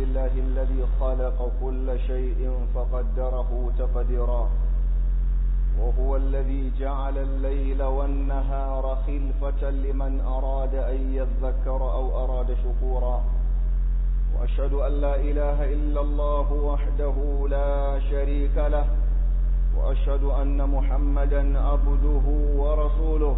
لله الذي خلق كل شيء فقدره تقديرا وهو الذي جعل الليل والنهار خلفة لمن أراد أن يذكر أو أراد شكورا وأشهد أن لا إله إلا الله وحده لا شريك له وأشهد أن محمدا عبده ورسوله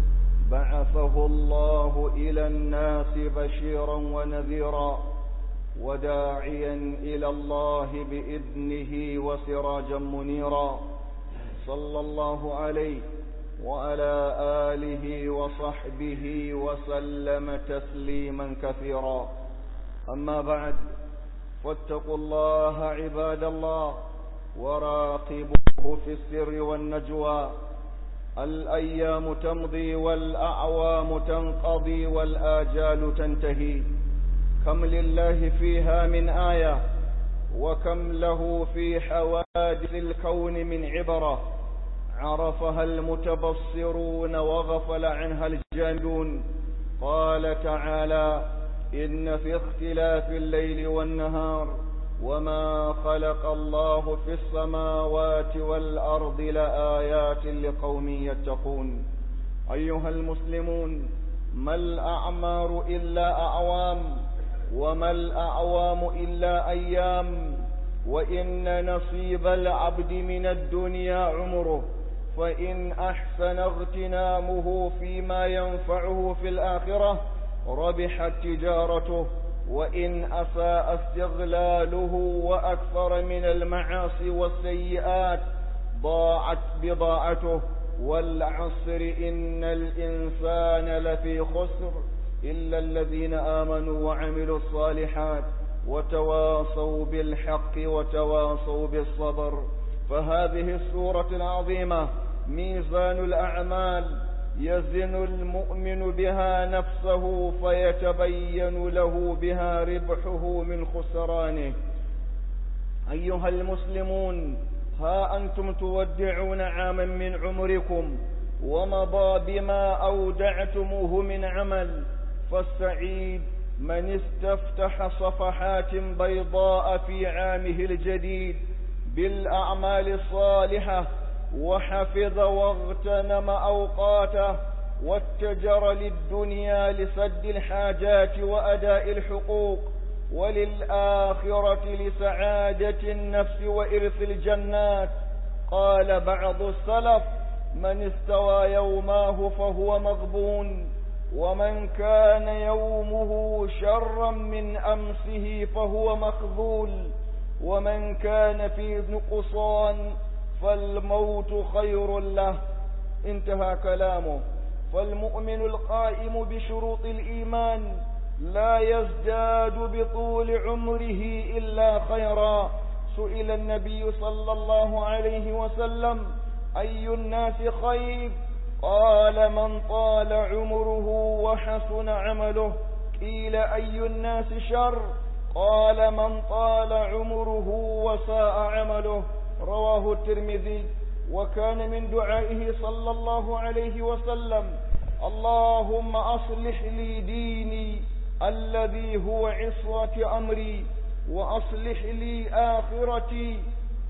بعثه الله إلى الناس بشيرا ونذيرا وداعيا إلى الله بإذنه وسراجا منيرا صلى الله عليه وعلى آله وصحبه وسلم تسليما كثيرا أما بعد فاتقوا الله عباد الله وراقبوه في السر والنجوى الأيام تمضي والأعوام تنقضي والآجال تنتهي كم لله فيها من آية وكم له في حوادث الكون من عبرة عرفها المتبصرون وغفل عنها الجاهلون قال تعالى إن في اختلاف الليل والنهار وما خلق الله في السماوات والأرض لآيات لقوم يتقون أيها المسلمون ما الأعمار إلا أعوام وما الأعوام إلا أيام وإن نصيب العبد من الدنيا عمره فإن أحسن اغتنامه فيما ينفعه في الآخرة ربحت تجارته وإن أساء استغلاله وأكثر من المعاصي والسيئات ضاعت بضاعته والعصر إن الإنسان لفي خسر إلا الذين آمنوا وعملوا الصالحات وتواصوا بالحق وتواصوا بالصبر فهذه السورة العظيمة ميزان الأعمال يزن المؤمن بها نفسه فيتبين له بها ربحه من خسرانه أيها المسلمون ها أنتم تودعون عاما من عمركم ومضى بما أودعتموه من عمل فالسعيد من استفتح صفحات بيضاء في عامه الجديد بالأعمال الصالحة وحفظ واغتنم أوقاته واتجر للدنيا لسد الحاجات وأداء الحقوق وللآخرة لسعادة النفس وإرث الجنات قال بعض السلف من استوى يوماه فهو مغبون ومن كان يومه شرا من أمسه فهو مخذول ومن كان في نقصان فالموت خير له انتهى كلامه فالمؤمن القائم بشروط الإيمان لا يزداد بطول عمره إلا خيرا سئل النبي صلى الله عليه وسلم أي الناس خير قال من طال عمره وحسن عمله قيل أي الناس شر قال من طال عمره وساء عمله رواه الترمذي وكان من دعائه صلى الله عليه وسلم اللهم أصلح لي ديني الذي هو عصرة أمري وأصلح لي آخرتي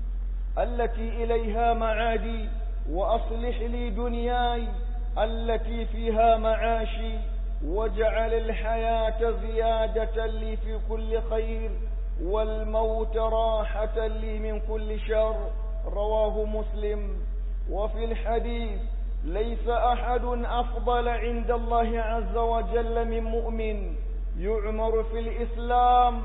التي إليها معادي وأصلح لي دنياي التي فيها معاشي واجعل الحياة زيادة لي في كل خير والموت راحة لي من كل شر رواه مسلم وفي الحديث ليس أحد أفضل عند الله عز وجل من مؤمن يعمر في الإسلام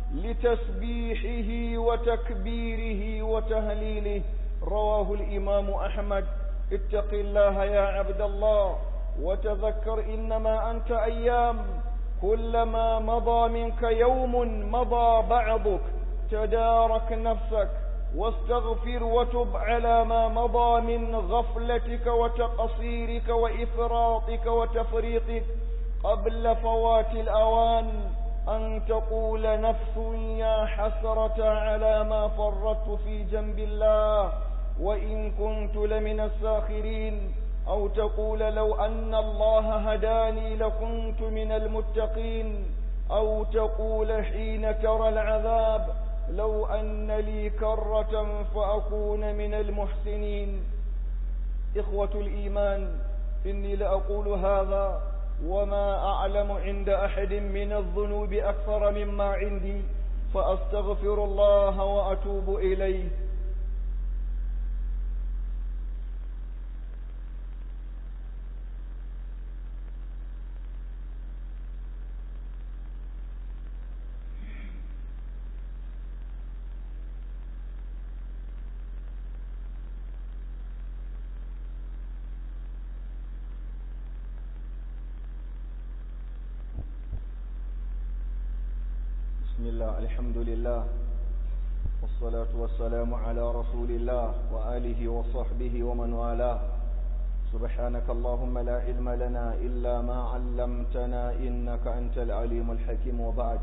لتسبيحه وتكبيره وتهليله رواه الإمام أحمد اتق الله يا عبد الله وتذكر إنما أنت أيام كلما مضى منك يوم مضى بعضك تدارك نفسك واستغفر وتب على ما مضى من غفلتك وتقصيرك وإفراطك وتفريطك قبل فوات الأوان أن تقول نفس يا حسرة على ما فرطت في جنب الله وإن كنت لمن الساخرين أو تقول لو أن الله هداني لكنت من المتقين أو تقول حين ترى العذاب لو أن لي كرة فأكون من المحسنين إخوة الإيمان إني لأقول هذا وما أعلم عند أحد من الذنوب أكثر مما عندي فأستغفر الله وأتوب إليه بسم الله الحمد لله والصلاة والسلام على رسول الله وآله وصحبه ومن والاه سبحانك اللهم لا علم لنا إلا ما علمتنا إنك أنت العليم الحكيم وبعد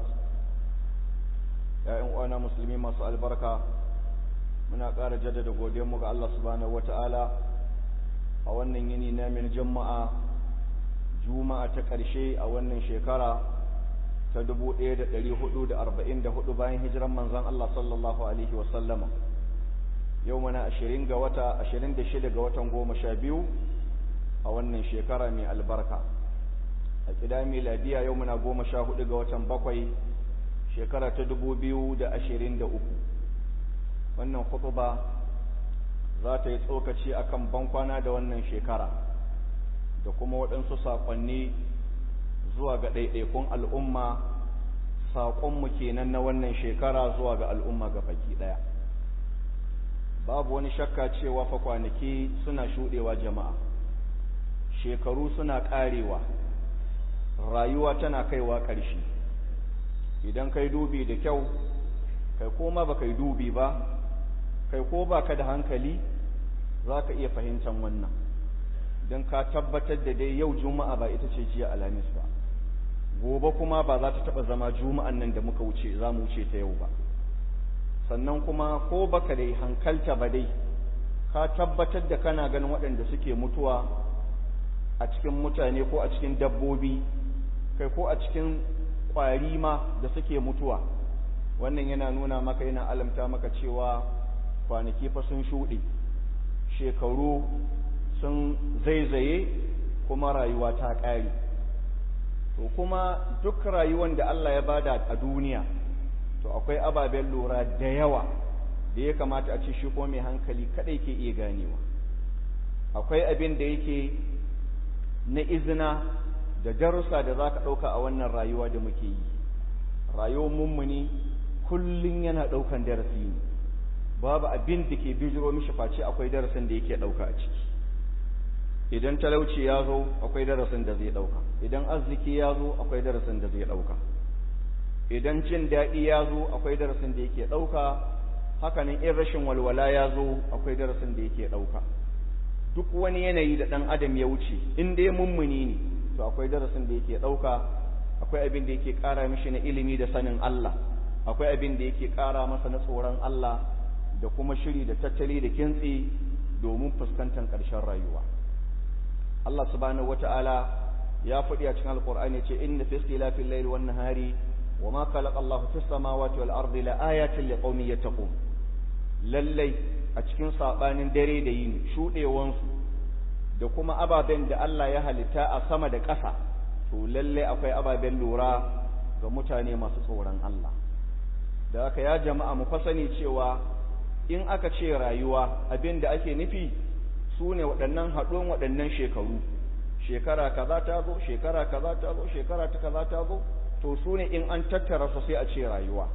يا أنا مسلمين ما سأل بركة من أقار جدد قديمك الله سبحانه وتعالى أولا يني نامن جمعة juma'a ta ƙarshe a wannan shekara ta 1444 bayan hijiran manzon Allah sallallahu alaihi wasallama yau mana 20 ga wata 26 ga watan 12 a wannan shekara mai albarka a ƙida miladiya yau muna 14 ga watan bakwai shekara ta 2023 wannan khutba za ta yi tsokaci akan bankwana da wannan shekara da kuma waɗansu saƙonni zuwa ga ɗaiɗaikun al'umma saƙonmu kenan na wannan shekara zuwa ga al'umma ga baki ɗaya babu wani shakka cewa fa kwanaki suna shuɗewa jama'a shekaru suna ƙarewa rayuwa tana kaiwa ƙarshe idan kai dubi da kyau kai koma ba kai dubi ba kai ko ba ka da hankali za ka iya fahimtar wannan don ka tabbatar da dai yau juma'a ba ita ce jiya alhamis ba gobe kuma ba za ta taba zama juma'an nan da muka wuce za mu wuce ta yau ba sannan kuma ko baka dai hankalta ba dai ka tabbatar da kana ganin waɗanda suke mutuwa a cikin mutane ko a cikin dabbobi kai ko a cikin ƙwari ma da suke mutuwa wannan yana nuna maka yana alamta maka cewa kwanaki fa sun shuɗe shekaru sun zaizaye kuma rayuwa ta ƙare to kuma duk rayuwan da Allah ya bada a duniya to akwai ababen lura da yawa da ya kamata a ce shi ko mai hankali kadai ke iya ganewa akwai abin da yake na izina da darussa da za ka ɗauka a wannan rayuwa da muke yi rayuwar mummuni kullum yana ɗaukan darasi ne babu abin da ke bijiro mishi face akwai darasin da yake ɗauka a ciki idan talauci ya zo akwai darasin da zai ɗauka idan arziki ya zo akwai darasin da zai ɗauka idan jin daɗi ya zo akwai darasin da yake ɗauka hakanan in rashin walwala ya zo akwai darasin da yake ɗauka duk wani yanayi da ɗan adam ya wuce in dai mummuni ne to akwai darasin da yake ɗauka akwai abin da yake ƙara mishi na ilimi da sanin Allah akwai abin da yake ƙara masa na tsoron Allah da kuma shiri da tattali da kintsi domin fuskantar ƙarshen rayuwa Allah subhanahu wata'ala ya faɗi a cikin alƙur'ani ce inna fi ikhtilafil layli wan nahari wama khalaqa Allahu fis samawati wal ardi la ayatin liqaumin yattaqun lallai a cikin sabanin dare da yini shudewan su da kuma ababen da Allah ya halitta a sama da ƙasa to lallai akwai ababen lura ga mutane masu tsoron Allah da haka ya jama'a mu fasani cewa in aka ce rayuwa abin da ake nufi su ne waɗannan haɗuwan waɗannan shekaru shekara kaza ta zo shekara kaza ta zo shekara ta kaza ta zo to su ne in an tattara su sai a ce rayuwa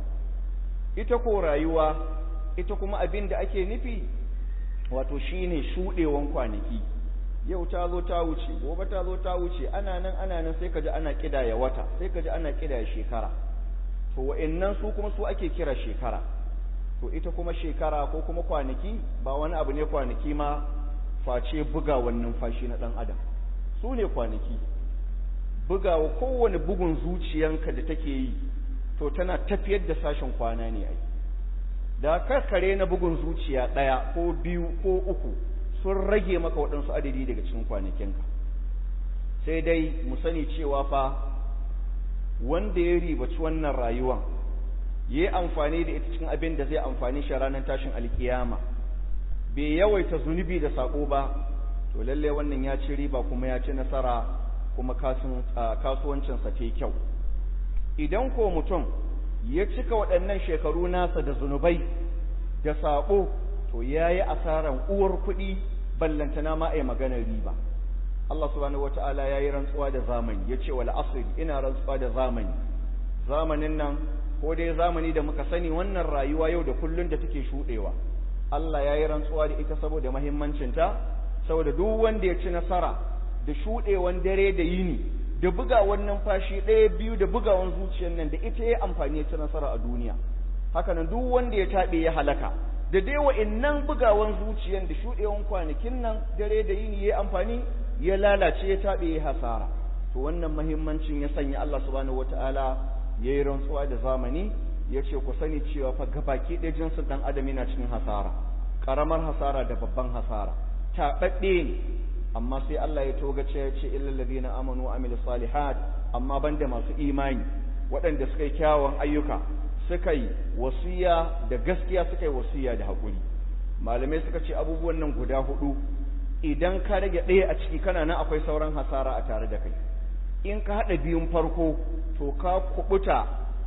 ita ko rayuwa ita kuma abin da ake nufi wato shine shuɗewan kwanaki yau ta zo ta wuce gobe ta zo ta wuce ana nan ana nan sai ka ji ana ƙidaya wata sai ka ji ana ƙidaya shekara to wa'annan su kuma su ake kira shekara to ita kuma shekara ko kuma kwanaki ba wani abu ne kwanaki ma face bugawan numfashi na ɗan adam su ne kwanaki bugawa kowane bugun zuciyanka da take yi to tana tafiyar da sashen kwana ne ai da karkare na bugun zuciya ɗaya ko biyu ko uku sun rage maka waɗansu adadi daga cikin kwanakinka sai dai mu sani cewa fa wanda ya ribaci wannan rayuwan ya yi amfani da ita cikin abin da zai amfani shi ranar tashin alkiyama bai yawaita zunubi da sako ba to lalle wannan ya ci riba kuma ya ci nasara kuma kasuwancinsa ta kyau idan ko mutum ya cika waɗannan shekaru nasa da zunubai da saƙo to ya yi asaran uwar kuɗi ballantana ma a maganar riba Allah subhanahu wata'ala ya yi rantsuwa da zamani ya ce wal asri ina rantsuwa da zamani zamanin nan ko dai zamani da muka sani wannan rayuwa yau da kullun da take shuɗewa Allah ya yi rantsuwa da ita saboda mahimmancinta saboda duk wanda ya ci nasara da shuɗewan dare da yini da bugawan numfashi ɗaya biyu da bugawan zuciyar nan da ita ya amfani ya ci nasara a duniya haka nan duk wanda ya taɓe ya halaka da dai wa'innan bugawan zuciyar da shuɗewan kwanakin nan dare da yini ya amfani ya lalace ya taɓe ya hasara to wannan mahimmancin ya sanya Allah subhanahu wataala ya yi rantsuwa da zamani ya ce ku sani cewa fa gabaki ɗaya jinsin ɗan adam yana cikin hasara ƙaramar hasara da babban hasara taɓaɓɓe ne amma sai Allah ya togace ya ce illal ladina amanu wa amilus salihat amma banda masu imani waɗanda suka yi kyawun ayyuka suka yi wasiya da gaskiya suka yi wasiya da haƙuri malamai suka ce abubuwan nan guda hudu idan ka rage ɗaya a ciki kana nan akwai sauran hasara a tare da kai in ka haɗa biyun farko to ka kubuta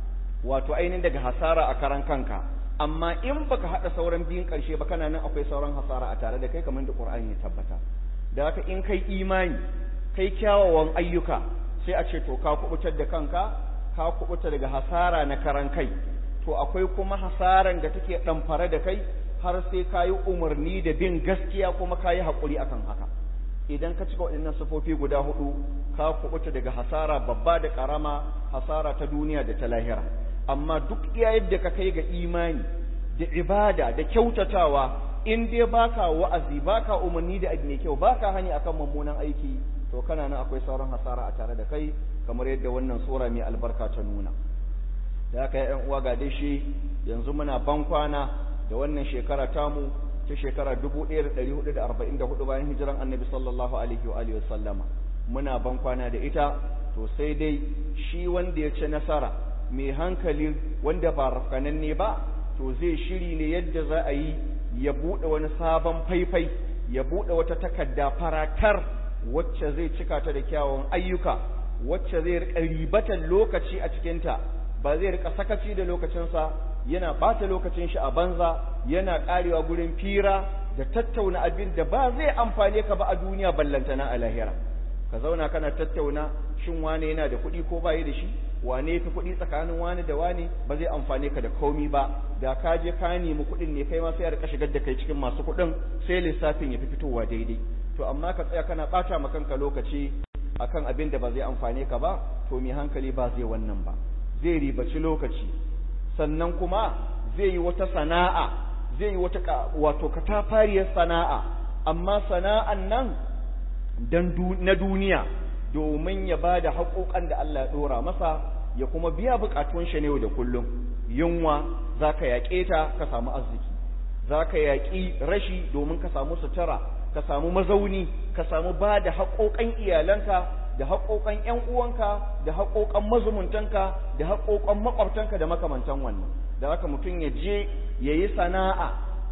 wato ainihin daga hasara a karan kanka amma in baka haɗa sauran biyun ƙarshe ba kana nan akwai sauran hasara a tare da kai kamar da Qur'ani ya tabbata da haka in kai imani kai kyawawan ayyuka sai a ce to ka kubutar da kanka ka kubuta daga hasara na karan kai to akwai kuma hasaran da take ɗamfare da kai har sai ka yi umarni da bin gaskiya kuma ka yi haƙuri akan haka idan ka cika waɗannan sufofi guda hudu ka kubuta daga hasara babba da ƙarama hasara ta duniya da ta lahira amma duk iya yadda ka kai ga imani da ibada da kyautatawa in dai baka wa'azi baka umarni da abu mai kyau baka hani akan mummunan aiki to kana nan akwai sauran hasara a tare da kai kamar yadda wannan sura mai albarka ta nuna da haka ya uwa ga dai shi yanzu muna ban kwana da wannan shekara tamu ta shekara 1444 bayan hijiran annabi sallallahu alaihi wa alihi wasallama muna ban kwana da ita to sai dai shi wanda ya ci nasara mai hankali wanda ba rafkananne ba to zai shiri ne yadda za a yi ya buɗe wani sabon faifai ya buɗe wata takarda faratar wacce zai cika ta da kyawun ayyuka wacce zai rika ribatan lokaci a cikinta ba zai rika sakaci da lokacinsa yana ɓata lokacin shi a banza yana ƙarewa gurin fira da tattauna abin da ba zai amfane ka ba a duniya ballantana a lahira ka zauna kana tattauna shin wane yana da kuɗi ko bayi da shi wane fi kuɗi tsakanin wane da wane ba zai amfane ka da komi ba da ka je ka nemi kuɗin ne kai ma sai a rika shigar da kai cikin masu kuɗin sai lissafin ya fi fitowa daidai to amma ka tsaya kana ɓata ma kanka lokaci akan abin da ba zai amfane ka ba to mai hankali ba zai wannan ba zai ribaci lokaci sannan kuma zai yi wata sana'a zai yi wata wato katafariyar sana'a amma sana'an nan dan na duniya domin ya ba da haƙoƙan da Allah ya ɗora masa ya kuma biya buƙatun shi ne da kullum yunwa za ka yaƙe ta ka samu arziki za ka yaƙi rashi domin ka samu sutura ka samu mazauni ka samu ba da haƙoƙan iyalanka da haƙoƙan ƴan uwanka da haƙoƙan mazumuntanka da haƙoƙan maƙwabtanka da makamantan wannan da haka mutum ya je ya yi sana'a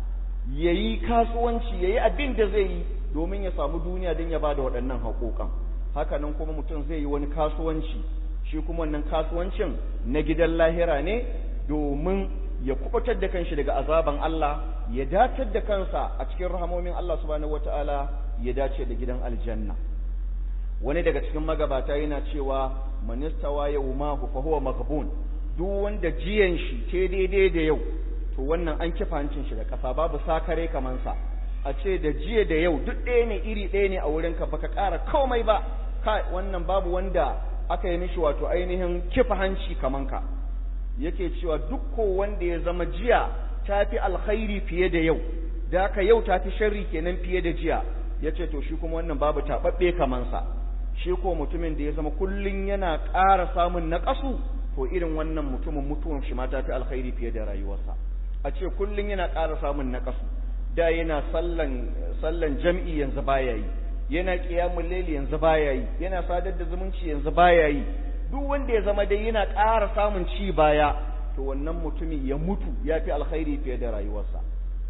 ya yi kasuwanci ya yi abin da zai yi domin ya samu duniya don ya ba da waɗannan haƙoƙan hakanan kuma mutum zai yi wani kasuwanci shi kuma wannan kasuwancin na gidan lahira ne domin ya kubutar da kanshi daga azaban Allah ya datar da kansa a cikin rahamomin Allah subhanahu wataala ya dace da gidan aljanna wani daga cikin magabata yana cewa manistawa yawmahu fa huwa maghbun duk wanda jiyan shi ke daidai da yau to wannan an kifa hancin shi da ƙasa babu sakare kaman sa a ce da jiya da yau duk ɗaya ne iri ɗaya ne a wurinka baka ƙara komai ba ka wannan babu wanda aka yi mishi wato ainihin kifa hanci kaman ka yake cewa duk ko wanda ya zama jiya ta fi alkhairi fiye da yau da haka yau ta fi sharri kenan fiye da jiya ya ce to shi kuma wannan babu taɓaɓɓe kaman sa shi ko mutumin da ya zama kullum yana ƙara samun naƙasu to irin wannan mutumin mutuwan shi ma ta fi alkhairi fiye da rayuwarsa a ce kullum yana ƙara samun naƙasu da yana sallan sallan jam'i yanzu baya yi yana qiyamul layli yanzu baya yi yana sadar da zumunci yanzu baya yi duk wanda ya zama dai yana ƙara samun ci baya to wannan mutumin ya mutu ya fi alkhairi fiye da rayuwarsa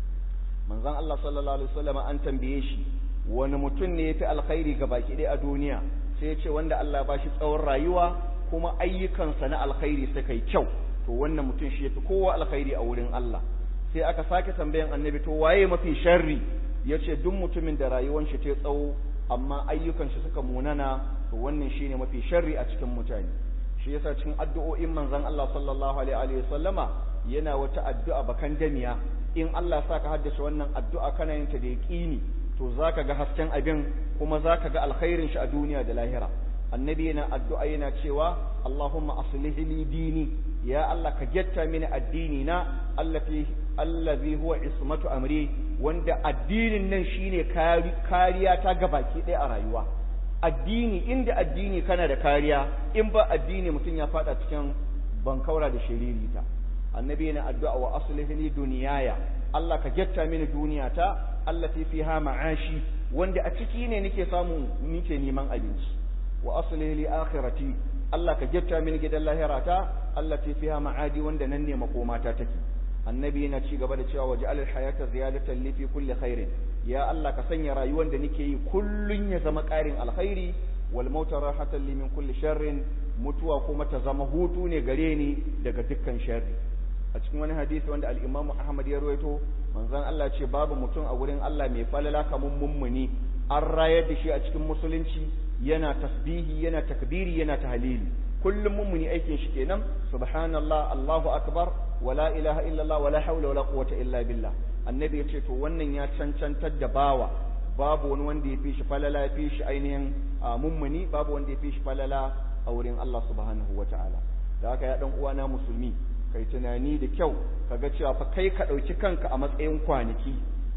manzon Allah sallallahu alaihi wasallam an tambaye shi wani mutum ne ya fi alkhairi ga baki ɗaya a duniya sai ya ce wanda Allah ba shi tsawon rayuwa kuma ayyukansa na alkhairi suka yi kyau to wannan mutum shi ya fi kowa alkhairi a wurin Allah sai aka sake tambayan annabi to waye mafi sharri ya ce duk mutumin da rayuwar shi ta tsawo amma ayyukan shi suka munana to wannan shine mafi sharri a cikin mutane shi yasa cikin addu'o'in manzon Allah sallallahu alaihi wa sallama yana wata addu'a bakan damiya in Allah sa ka haddace wannan addu'a kana yin ta da yaqini to zaka ga hasken abin kuma zaka ga alkhairin shi a duniya da lahira annabi yana addu'a yana cewa Allahumma aslih li dini ya Allah ka getta mini addini na allati allazi huwa ismatu amri wanda addinin nan shine kariya ta gabaki ɗaya a rayuwa addini inda addini kana da kariya in ba addini mutum ya fada cikin bankaura da shiririta annabi yana addu'a wa aslih li duniyaya Allah ka getta mini duniyata allati fiha ma'ashi wanda a ciki ne nake samu nake neman abinci wa aslih li akhirati Allah ka getta mini gidan lahirata allati fiha ma'adi wanda nan ne makomata take annabi yana ci gaba da cewa waje alal hayata ziyadatan li fi kulli khairin ya Allah ka sanya rayuwar da nake yi kullun ya zama ƙarin alkhairi wal mauta rahatan li min kulli sharrin mutuwa kuma ta zama hutu ne gare ni daga dukkan sharri a cikin wani hadisi wanda al-Imam Ahmad ya rawaito manzon Allah ce babu mutum a wurin Allah mai falala kamun mummuni an rayar da shi a cikin musulunci yana tasbihi yana takbiri yana tahlili kullum mummuni aikin shi kenan subhanallah Allahu akbar wala ilaha illallah wala hawla wala quwwata illa billah annabi ya ce to wannan ya cancantar da bawa babu wani wanda ya fi shi falala ya fi shi ainihin mummuni babu wanda ya fi shi falala a wurin Allah subhanahu wataala da haka ya dan uwana musulmi kai tunani da kyau kaga cewa fa kai ka dauki kanka a matsayin kwanaki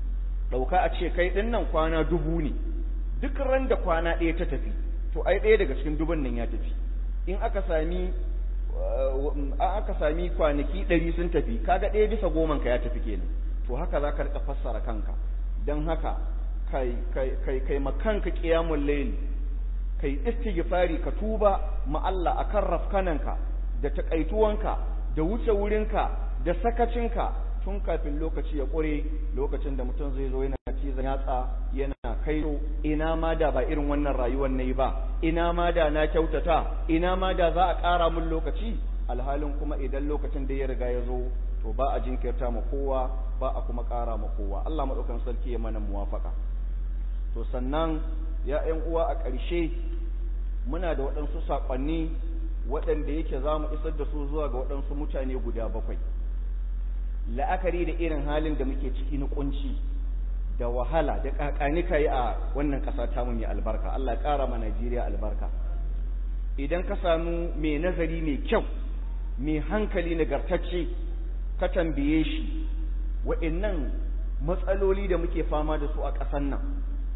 dauka a ce kai din nan kwana dubu ne duk ran da kwana ɗaya ta tafi to ai ɗaya daga cikin dubun nan ya tafi in aka sami aka sami kwanaki ɗari sun tafi kaga ɗaya bisa goman ka ya tafi kenan to haka za ka rika fassara kanka don haka kai kai kai kai makanka qiyamul layl kai istighfari ka tuba ma Allah akan rafkananka da takaituwanka da wuce wurinka da sakacinka tun kafin lokaci ya ƙure lokacin da mutum zai zo yana cizon yatsa yana kairo ina ma da ba irin wannan rayuwar na yi ba ina ma da na kyautata ina ma da za a ƙara mun lokaci alhalin kuma idan lokacin da ya riga ya zo to ba a jinkirta ma kowa ba a kuma ƙara ma kowa Allah maɗaukan sarki ya mana muwafaka to sannan ya ƴan uwa a ƙarshe muna da waɗansu saƙonni waɗanda yake za mu isar da su zuwa ga waɗansu mutane guda bakwai la'akari da irin halin da muke ciki na kunci da wahala da kakanika yi a wannan ƙasa ta mai albarka Allah ƙara ma Najeriya albarka idan ka samu mai nazari mai kyau mai hankali nagartacce ka tambaye shi wa'annan matsaloli da muke fama da su a ƙasan nan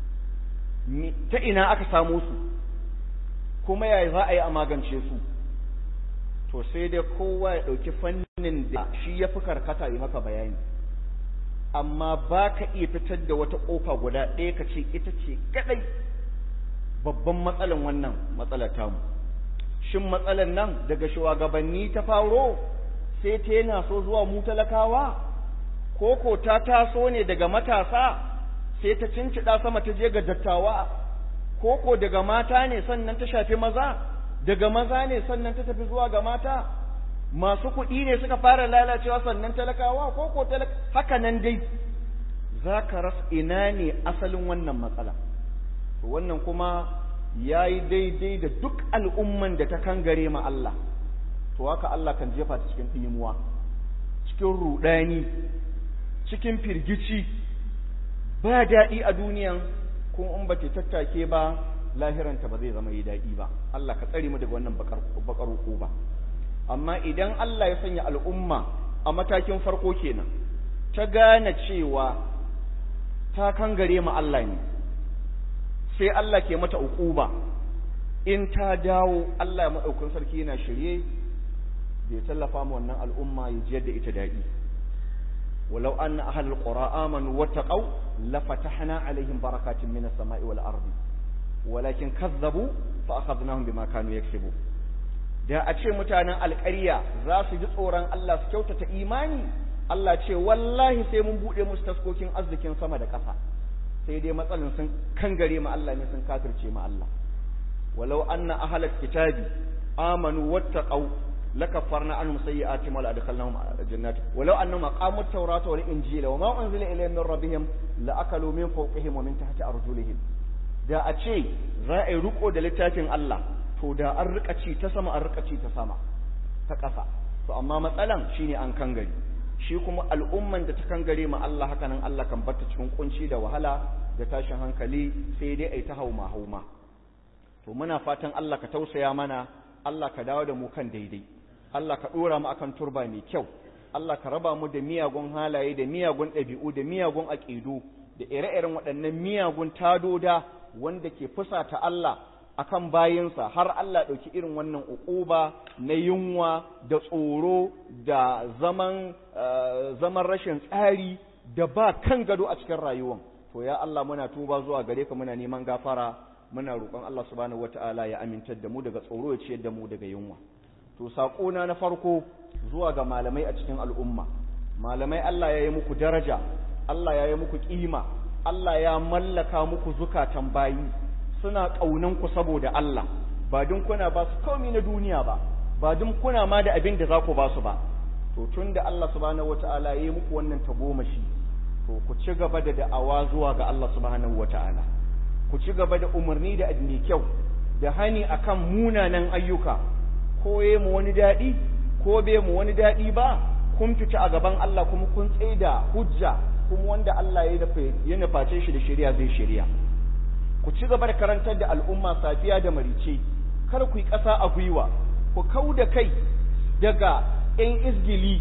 ta ina aka samu su kuma yaya za a yi a magance su to sai dai kowa ya ɗauki fannin da shi ya fi karkata yi maka bayani amma ba ka iya fitar da wata ƙofa guda ɗaya ka ce ita ce kaɗai babban matsalan wannan matsalar tamu shin matsalar nan daga shugabanni ta faro sai ta yana so zuwa mu talakawa ko ko ta taso ne daga matasa sai ta cincida sama ta je ga dattawa ko ko daga mata ne sannan ta shafi maza daga maza ne sannan ta tafi zuwa ga mata masu kuɗi ne suka fara lalacewa sannan talakawa ko ko haka nan dai za ka ras ina ne asalin wannan matsala wannan kuma ya yi daidai da duk al'umman da ta kangare ma Allah to haka Allah kan jefa ta cikin ɗimuwa cikin ruɗani cikin firgici ba daɗi a duniyan kuma in ba ta tattake ba lahiranta ba zai zama yi daɗi ba Allah ka tsare mu daga wannan bakar ba amma idan Allah ya sanya al'umma a matakin farko kenan ta gane cewa ta kangare ma Allah ne sai Allah ke mata uquba in ta dawo Allah ya madaukin sarki yana shirye da ya tallafa mu wannan al'umma ya jiyar da ita daɗi ولو أن أهل القرى آمنوا واتقوا لفتحنا عليهم بركات من السماء والأرض ولكن كذبوا فأخذناهم بما كانوا يكسبون da a ce mutanen alƙarya za su ji tsoron Allah su kyautata imani Allah ce wallahi sai mun buɗe musu taskokin arzikin sama da ƙasa sai dai matsalin sun kangare ma Allah ne sun kafirce ma Allah walau anna ahlal kitabi amanu wattaqau lakaffarna anhum sayyi'atihim wa la'adkhalnahum jannati walau annahum aqamu at-taurata wal injila wa ma unzila ilayhim min rabbihim la'akalu min fawqihim wa min tahti arjulihim da a ce za a yi riko da littafin Allah to da an rika ci ta sama an rika ci ta sama ta ƙasa to amma matsalan shine an kangare shi kuma al'umman da ta kangare ma Allah haka nan Allah kan barta cikin kunci da wahala da tashin hankali sai dai ai ta hauma hauma to muna fatan Allah ka tausaya mana Allah ka dawo da mu kan daidai Allah ka dora mu akan turba mai kyau Allah ka raba mu da miyagun halaye da miyagun ɗabi'u da miyagun aƙidu da ire-iren waɗannan miyagun tadoda wanda ke fusata Allah akan bayinsa har Allah ɗauki irin wannan uquba na yunwa da tsoro da zaman zaman rashin tsari da ba kan gado a cikin rayuwan to ya Allah muna tuba zuwa gare ka muna neman gafara muna roƙon Allah subhanahu wata'ala ya amintar da mu daga tsoro ya ciyar da mu daga yunwa to saƙona na farko zuwa ga malamai a cikin al'umma malamai Allah ya yi muku daraja Allah ya yi muku ƙima Allah ya mallaka muku zukatan bayi suna ƙaunan ku saboda Allah ba dun kuna ba su komai na duniya ba ba dun kuna ma da abin da za ku ba su ba to tun da Allah subhanahu wata'ala ya yi muku wannan tagomashi to ku ci gaba da da'awa zuwa ga Allah subhanahu wata'ala ku ci gaba da umarni da mai kyau da hani akan munanan ayyuka ko ye mu wani daɗi ko bai mu wani daɗi ba kun fita a gaban Allah kuma kun tsaida hujja kuma wanda Allah ya nuface shi da shari'a zai shari'a ku ci gaba da karantar da al'umma safiya da marice kar ku yi ƙasa a gwiwa ku kau da kai daga ‘yan izgili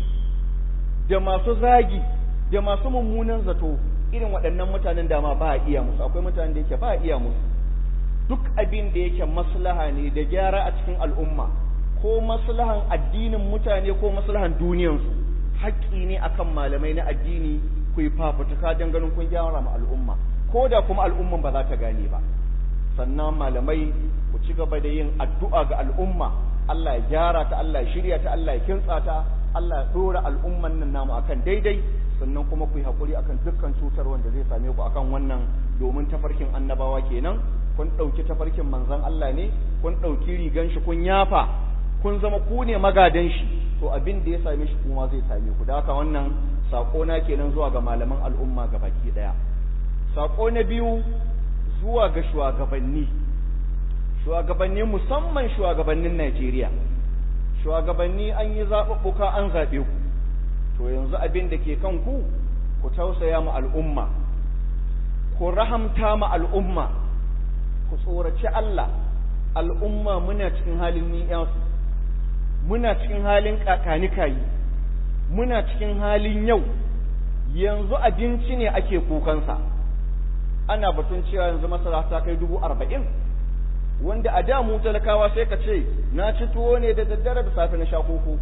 da masu zagi da masu mummunan zato irin waɗannan mutanen dama ba a iya musu akwai mutanen da yake ba a iya musu duk abin da yake maslaha ne da gyara a cikin al'umma ko maslahan addinin mutane ko maslahan duniyansu haƙƙi ne akan malamai na addini ku yi fafutuka don ganin kun gyara ma al'umma ko da kuma al'umman ba za ta gane ba sannan malamai ku ci gaba da yin addu'a ga al'umma Allah ya gyara ta Allah ya shirya ta Allah ya kintsa ta Allah ya dora al'umman nan namu akan daidai sannan kuma ku yi haƙuri akan dukkan cutar wanda zai same ku akan wannan domin tafarkin annabawa kenan kun ɗauki tafarkin manzon Allah ne kun ɗauki rigan shi kun yafa kun zama ku ne magadan shi to abin da ya same shi kuma zai same ku da haka wannan sako na kenan zuwa ga malaman al'umma baki daya sako na biyu zuwa ga shugabanni shugabanni musamman shugabannin Najeriya shugabanni an yi zaɓuɓɓuka an zaɓe ku to yanzu abin da ke kan ku ku tausaya ma al'umma ku rahamta ma al'umma ku tsoraci Allah al'umma muna cikin halin ni'yansu muna cikin halin kakanikayi muna cikin halin yau yanzu abinci ne ake kukansa ana batun cewa yanzu masara ta kai dubu arba'in wanda a da mu talakawa sai ka ce na ci tuwo ne da daddare da safe na sha koko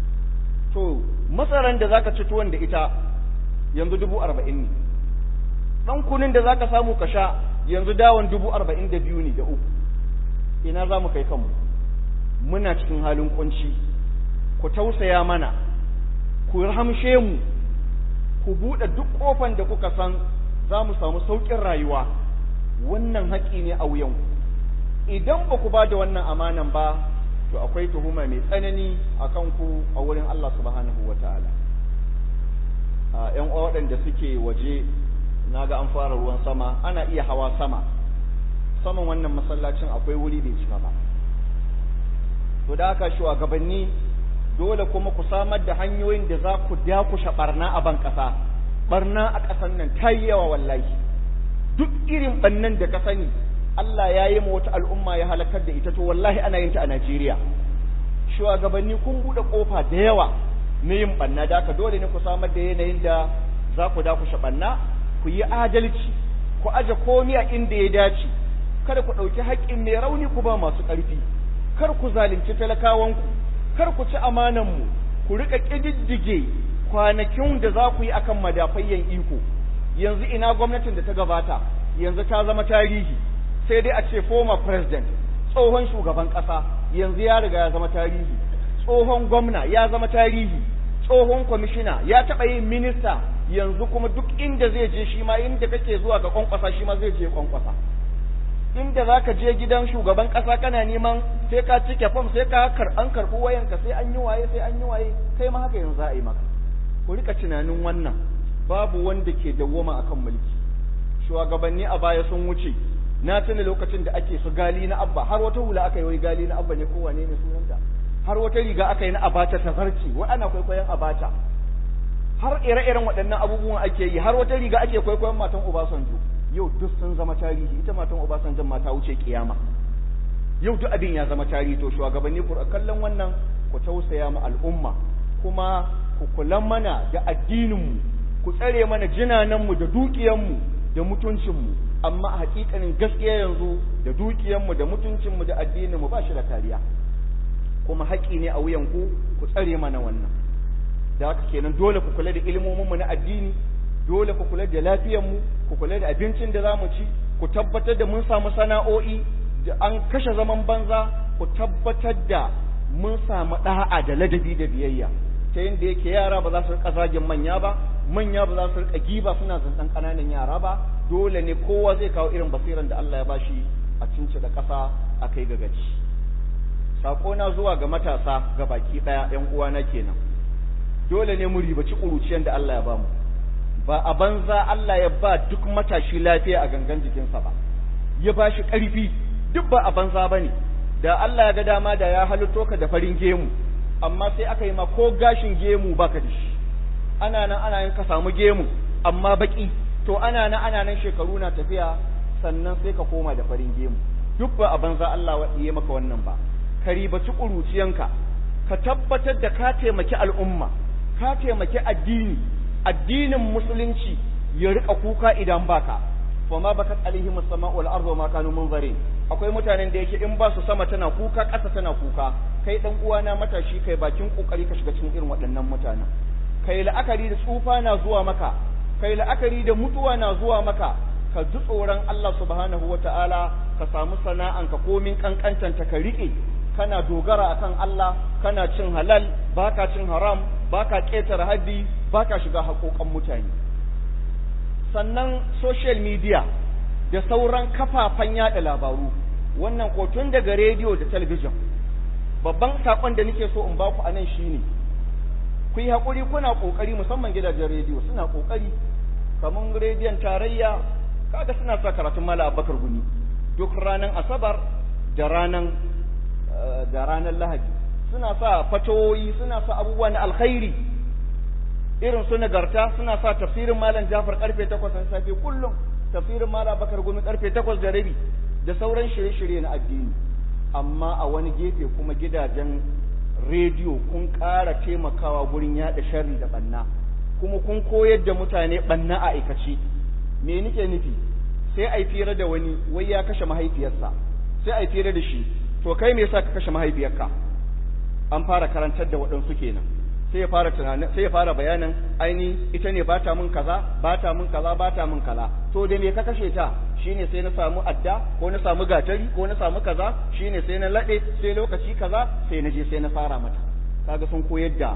to masaran da zaka ci tuwon da ita yanzu dubu arba'in ne ɗan kunin da zaka samu ka sha yanzu dawon dubu arba'in da biyu ne da uku ina za mu kai kanmu muna cikin halin kunci ku tausaya mana ku rahamshe mu ku buɗe duk ƙofan da kuka san za mu samu sauƙin rayuwa wannan haƙi ne a wuyanku idan ba ku ba da wannan amanan ba to akwai tuhuma mai tsanani a kanku a wurin Allah subhanahu wa ta'ala ‘yan waɗanda suke waje na ga an fara ruwan sama ana iya hawa sama saman wannan masallacin akwai wuri bai cika ba to da haka shugabanni dole kuma ku samar da hanyoyin da za ku dakushe barna a ban ƙasa barna a ƙasan nan ta yi yawa wallahi duk irin bannan da ka sani Allah ya yi wata al'umma ya halakar da ita to wallahi ana yin ta a Najeriya shugabanni kun buɗe ƙofa da yawa na yin banna da haka dole ne ku samar da yanayin da za ku dakushe banna ku yi adalci ku aje komi a inda ya dace kada ku ɗauki haƙƙin mai rauni ku ba masu ƙarfi kar ku zalunci talakawanku kar ku ci amananmu ku riƙa ƙididdige kwanakin da za ku yi akan madafayyan iko yanzu ina gwamnatin da ta gabata yanzu ta zama tarihi sai dai a ce former president tsohon shugaban ƙasa yanzu ya riga ya zama tarihi tsohon gwamna ya zama tarihi tsohon kwamishina ya taɓa yin minista yanzu kuma duk inda zai je shi ma inda kake zuwa ga kwankwasa shi ma zai je kwankwasa inda za ka je gidan shugaban ƙasa kana neman sai ka cike fam sai ka an karɓi wayanka sai an yi waye sai an yi waye kai ma haka yanzu za a yi maka ku rika tunanin wannan babu wanda ke dawwama akan mulki shugabanni a baya sun wuce na tuna lokacin da ake su gali na abba har wata hula aka yi wai gali na abba ne ko wane ne sunanta har wata riga aka yi na abata ta zarce wai ana kwaikwayon abata har ire-iren waɗannan abubuwan ake yi har wata riga ake kwaikwayon matan Obasanjo yau duk sun zama tarihi ita matan Obasanjo ma ta wuce kiyama yau duk abin ya zama tarihi to shugabanni ku kallon wannan ku tausaya mu al'umma kuma ku kula mana da addinin mu ku tsare mana jinanan mu da dukiyan mu da mutuncin mu amma a hakikanin gaskiya yanzu da dukiyan mu da mutuncin mu da addinin mu ba shi da kariya kuma haƙi ne a wuyan ku ku tsare mana wannan da haka kenan dole ku kula da ilmominmu na addini dole ku kula da lafiyarmu ku kula da abincin da zamu ci ku tabbatar da mun samu sana'o'i da an kashe zaman banza ku tabbatar da mun samu da'a da ladabi da biyayya ta yadda yake yara ba za su rika zagin manya ba manya ba za su rika giba suna zantan ƙananan yara ba dole ne kowa zai kawo irin basiran da Allah ya bashi a cince da ƙasa a kai ga gaci sako na zuwa ga matasa ga baki ɗaya ƴan uwana kenan dole ne mu ribaci ƙuruciyar da Allah ya bamu ba a banza Allah ya ba duk matashi lafiya a gangan jikinsa ba ya ba shi ƙarfi duk ba a banza ba ne da Allah ya ga dama da ya halitto ka da farin gemu amma sai aka yi ma ko gashin gemu baka da shi ana nan ana yin ka samu gemu amma baki to ana nan ana nan shekaru na tafiya sannan sai ka koma da farin gemu duk ba a banza Allah ya maka wannan ba ka ribaci ƙuruciyanka ka tabbatar da ka taimaki al'umma ka taimaki addini addinin musulunci ya rika kuka idan baka fa ma bakat alaihim as-sama wal ardu ma kanu munzarin akwai mutanen da yake in ba su sama tana kuka ƙasa tana kuka kai dan uwana matashi kai bakin kokari ka shiga cikin irin waɗannan mutanen kai la'akari da tsufa na zuwa maka kai la'akari da mutuwa na zuwa maka ka ji tsoron Allah subhanahu wata'ala ka samu sana'anka komin kankantanta ka rike kana dogara akan Allah kana cin halal baka cin haram baka ƙetare haddi baka shiga haƙoƙan mutane sannan social media da sauran kafafen yada labaru wannan kotun daga rediyo da talabijin babban saƙon da nake so in baku a nan shine ku yi haƙuri kuna ƙoƙari musamman gidajen rediyo suna ƙoƙari kamar rediyon tarayya kaga suna sa karatun mala abakar guni duk ranar asabar da ranar da ranar lahadi suna sa fatoyi suna sa abubuwa na alkhairi irin su nagarta suna sa tafsirin malam jafar karfe takwas na safe kullum tafsirin malam bakar gumi karfe takwas da rabi da sauran shirye-shirye na addini amma a wani gefe kuma gidajen rediyo kun ƙara taimakawa gurin yaɗa sharri da ɓanna kuma kun koyar da mutane ɓanna a aikace me nike nufi sai a yi fira da wani wai ya kashe mahaifiyarsa sai a yi fira da shi to kai me yasa ka kashe mahaifiyarka an fara karantar da waɗansu kenan sai ya fara tunanin sai ya fara bayanin aini ita ne bata mun kaza bata mun kaza bata mun kaza to da me ka kashe ta shine sai na samu adda ko na samu gatari ko na samu kaza shine sai na lade sai lokaci kaza sai na je sai na fara mata kaga sun koyar da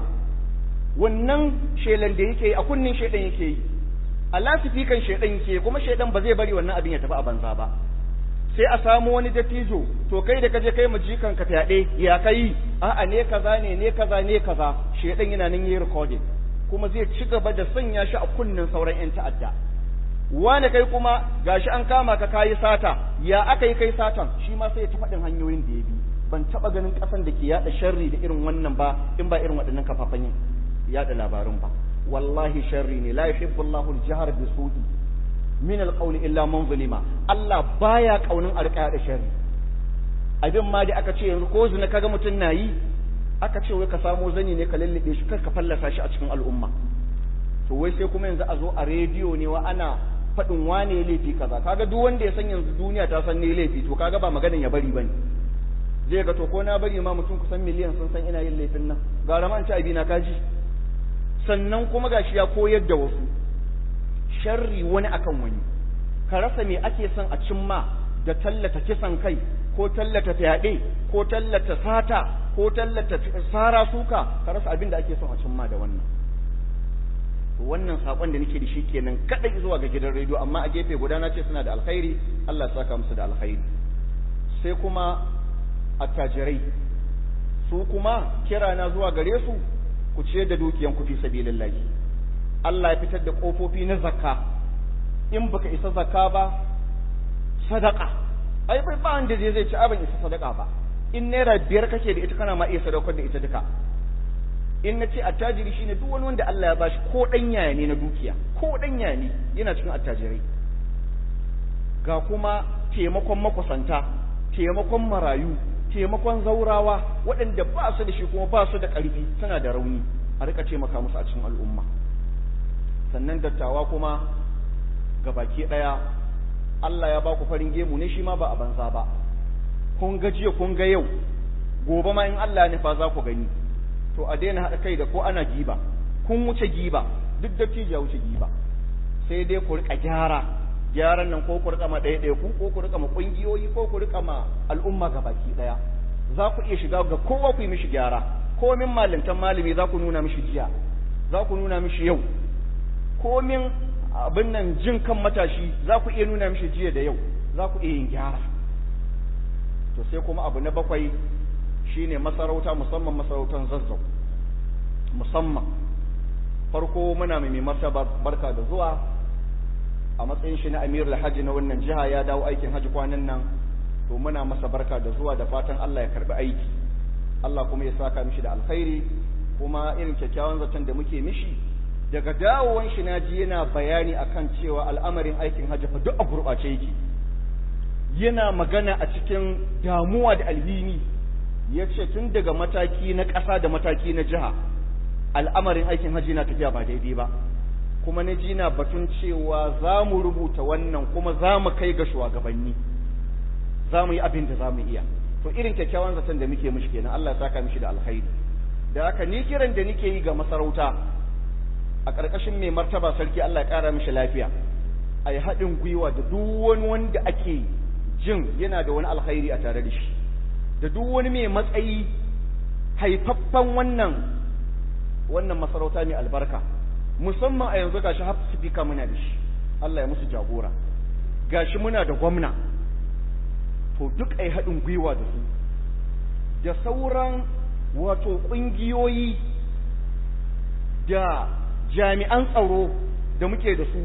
wannan shelan da yake a kunnin shedan yake yi a lasifikan shedan yake kuma shedan ba zai bari wannan abin ya tafi a banza ba sai a samu wani dattijo to kai da kaje kai majikan ka fyaɗe ya kai a'a ne kaza ne ne kaza ne kaza shedan yana nan yi recording kuma zai ci gaba da sanya shi a kunnen sauran yan ta'adda wani kai kuma gashi an kama ka kayi sata ya aka yi kai satan shi ma sai ya ta faɗin hanyoyin da ya bi ban taɓa ganin ƙasan da ke yaɗa sharri da irin wannan ba in ba irin waɗannan kafafen yaɗa labarun ba wallahi sharri ne la yuhibbu Allahu al-jahr bi su'i min alƙauli illa man zulima Allah baya kaunin arƙaya da sharri abin ma da aka ce yanzu ko zina kaga mutum na yi aka ce wai ka samo zani ne ka lallabe shi kar ka fallasa shi a cikin al'umma to wai sai kuma yanzu a zo a rediyo ne wa ana faɗin wane laifi kaza kaga duk wanda ya san yanzu duniya ta san ne laifi to kaga ba maganin ya bari bane zai ga to ko na bari ma mutum kusan miliyan sun san ina yin laifin nan gara ma in ci abina kaji sannan kuma gashi ya koyar da wasu sharri wani akan wani ka rasa me ake son a cimma da tallata kisan kai ko tallata fyaɗe ko tallata sata ko tallata sara suka ka rasa abin da ake son a cimma da wannan wannan sakon da nake da shi kenan kadai zuwa ga gidan rediyo amma a gefe guda na ce suna da alkhairi Allah ya saka musu da alkhairi sai kuma attajirai su kuma kira na zuwa gare su ku ciyar da dukiyan ku fi sabilillahi Allah ya fitar da kofofi na zakka in baka isa zakka ba sadaka ai bai ba wanda zai zai ci abin isa sadaka ba in naira biyar kake da ita kana ma iya sadaukar da ita duka in na ce attajiri shine duk wani wanda Allah ya bashi ko dan yaya ne na dukiya ko dan yaya ne yana cikin attajirai ga kuma taimakon makusanta taimakon marayu taimakon zaurawa waɗanda ba su da shi kuma ba su da ƙarfi suna da rauni a rika taimaka musu a cikin al'umma sannan dattawa kuma ga baki ɗaya Allah ya ba ku farin gemu ne shi ma ba a banza ba kun ga jiya kun ga yau gobe ma in Allah ya nufa za ku gani to a daina haɗa kai da ko ana giba kun wuce giba duk da ya wuce giba sai dai ku rika gyara gyaran nan ko ku rika ma ɗaya ɗaya ku ko ku rika ma ƙungiyoyi ko ku rika ma al'umma ga baki ɗaya za ku iya shiga ga kowa ku yi mishi gyara komin malintan malami za ku nuna mishi jiya za ku nuna mishi yau komin abin nan jin kan matashi za ku iya nuna mishi jiya da yau za ku iya yin gyara to sai kuma abu na bakwai shine masarauta musamman masarautar zazzau musamman farko muna mai martaba barka da zuwa a matsayin shi na amirul hajji na wannan jiha ya dawo aikin hajji kwanan nan to muna masa barka da zuwa da fatan Allah ya karbi aiki Allah kuma ya saka mishi da alkhairi kuma irin kyakkyawan zaton da muke mishi daga dawowan shi na ji yana bayani akan cewa al'amarin aikin hajji fa duk a gurɓace yake yana magana a cikin damuwa da alhini ya ce tun daga mataki na ƙasa da mataki na jiha al'amarin aikin hajji na tafiya ba daidai ba kuma na ji na batun cewa za mu rubuta wannan kuma za mu kai ga shugabanni za mu yi abin da za mu iya to irin kyakkyawan zaton da muke mishi kenan Allah ya saka mishi da alkhairi da haka ni kiran da nake yi ga masarauta a ƙarƙashin mai martaba sarki Allah ya ƙara mishi lafiya a yi haɗin gwiwa da duk wani wanda ake jin yana da wani alkhairi a tare da shi da duk wani mai matsayi haifaffen wannan wannan masarauta mai albarka musamman a yanzu gashi har speaker muna da shi Allah ya musu jagora gashi muna da gwamna to duk ai haɗin gwiwa da su da sauran wato ƙungiyoyi da jami'an tsaro da muke da su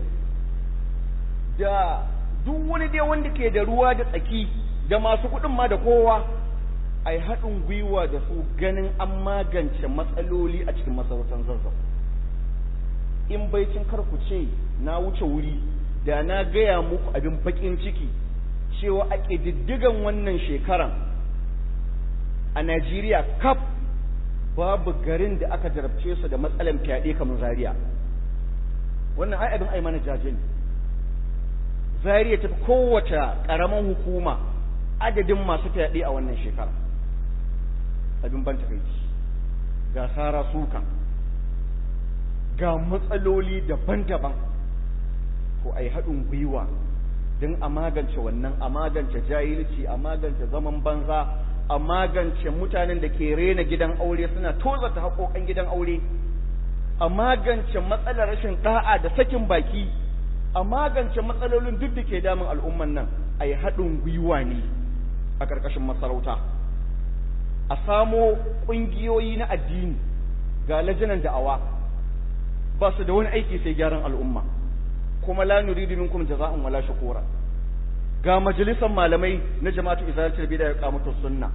da duk wani dai wanda ke da ruwa da tsaki da masu kuɗin ma da kowa a yi haɗin gwiwa da su ganin an magance matsaloli a cikin masarautar zazzau in baicin karku ce na wuce wuri da na gaya muku abin baƙin ciki cewa a ƙididdigan wannan shekaran a najeriya kaf babu garin da aka jarabce su da matsalan fyaɗe kamar zaria wannan ai abin ai mana jaje ne zaria ta kowace ƙaramin hukuma adadin masu fyaɗe a wannan shekara abin ban takaici ga sara sukan ga matsaloli daban-daban ko ai haɗin gwiwa don a magance wannan a magance jahilci a magance zaman banza a magance mutanen da ke rena gidan aure suna tozata haƙoƙan gidan aure a magance matsalar rashin ɗa'a da sakin baki a magance matsalolin duk da ke damun al'umman nan a yi haɗin gwiwa ne a ƙarƙashin masarauta a samo ƙungiyoyi na addini ga lajinan da'awa ba su da wani aiki sai gyaran al'umma kuma la nuridu minkum jaza'an wala shukura ga majalisar malamai na jama'atu izalatul bid'a ya kamata sunna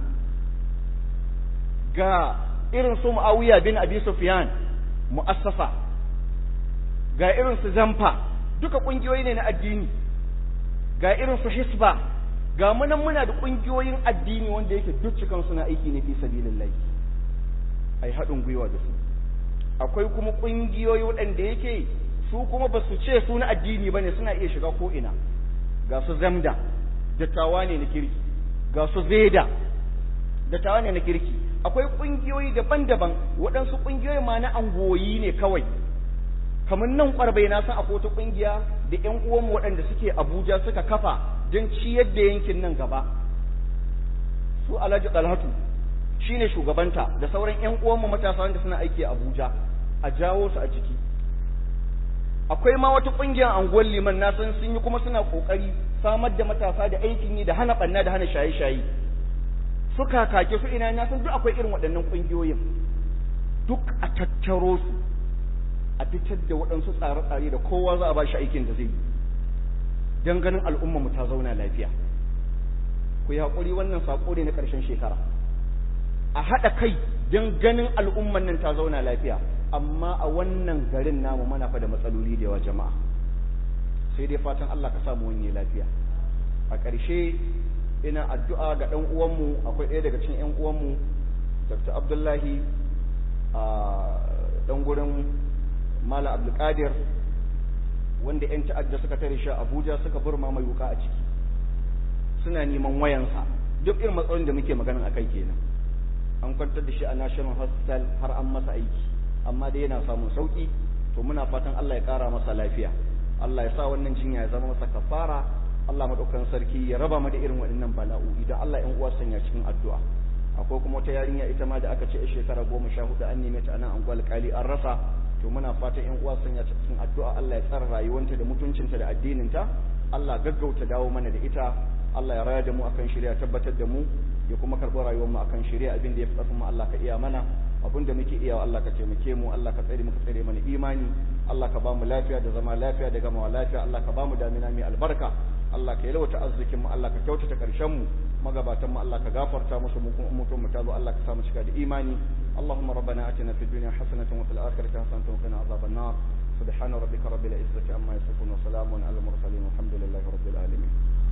ga irin su Muawiya bin Abi Sufyan mu'assasa ga irin su Zamfa duka kungiyoyi ne na addini ga irin su Hisba ga munan muna da kungiyoyin addini wanda yake duk cikan suna aiki ne fi sabilillah ai haɗin gwiwa da su akwai kuma kungiyoyi waɗanda yake su kuma ba su ce su na addini bane suna iya shiga ko ina ga su zamda dattawa ne na kirki ga su zeda dattawa ne na kirki akwai ƙungiyoyi daban-daban waɗansu ƙungiyoyi ma na angoyi ne kawai kamar nan ƙwarbai na san akwai wata ƙungiya da ƴan uwanmu waɗanda suke abuja suka kafa don ciyar da yankin nan gaba su alhaji dalhatu shine shugabanta da sauran ƴan uwanmu matasa wanda suna aiki a Abuja a jawo su a jiki akwai ma wata ƙungiyar anguwar liman na san sun yi kuma suna ƙoƙari samar da matasa da aikin yi da hana ɓanna da hana shaye-shaye suka kake su ina na san duk akwai irin waɗannan ƙungiyoyin duk a tattaro su a fitar da waɗansu tsare-tsare da kowa za a ba shi aikin da zai yi don ganin al'umma mu ta zauna lafiya ku yi haƙuri wannan saƙo ne na ƙarshen shekara a haɗa kai don ganin al'umman nan ta zauna lafiya amma a wannan garin namu mana fa da matsaloli da yawa jama'a sai dai fatan Allah ka samu wani lafiya a ƙarshe ina addu'a ga ɗan uwanmu akwai ɗaya daga cikin ‘yan uwanmu Dr. Abdullahi a ɗan gurin Mala Abdulkadir wanda ‘yan ta'adda suka tare shi a Abuja suka burma mai wuka a ciki suna neman wayansa duk irin matsalolin da muke magana a kai kenan an kwantar da shi a National Hospital har an masa aiki amma dai yana samun sauki to muna fatan Allah ya kara masa lafiya Allah ya sa wannan jinya ya zama masa kafara Allah madaukakin sarki ya raba mu da irin waɗannan bala'u idan Allah ƴan uwa sanya cikin addu'a akwai kuma wata yarinya ita ma da aka ce a shekara goma sha hudu an neme ta a nan anguwar kali an rasa to muna fatan ƴan uwa sanya ta cikin addu'a Allah ya tsara rayuwanta da mutuncinta da addininta Allah gaggauta dawo mana da ita Allah ya raya da mu akan shari'a tabbatar da mu ya kuma karɓi rayuwar mu akan shari'a abin da ya fi ƙarfin mu Allah ka iya mana abin da muke iya Allah ka taimake mu Allah ka tsare muka tsare mana imani Allah ka ba mu lafiya da zama lafiya da gamawa lafiya Allah ka ba mu damina mai albarka Allah ka yalwata arzikin mu Allah ka kyautata karshen mu magabatan mu Allah ka gafarta musu mu kuma mutum mu tazo Allah ka sa mu cika da imani اللهم ربنا آتنا في الدنيا حسنة وفي الآخرة حسنة وقنا عذاب النار سبحان ربك رب العزة عما يصفون وسلام على المرسلين والحمد لله رب العالمين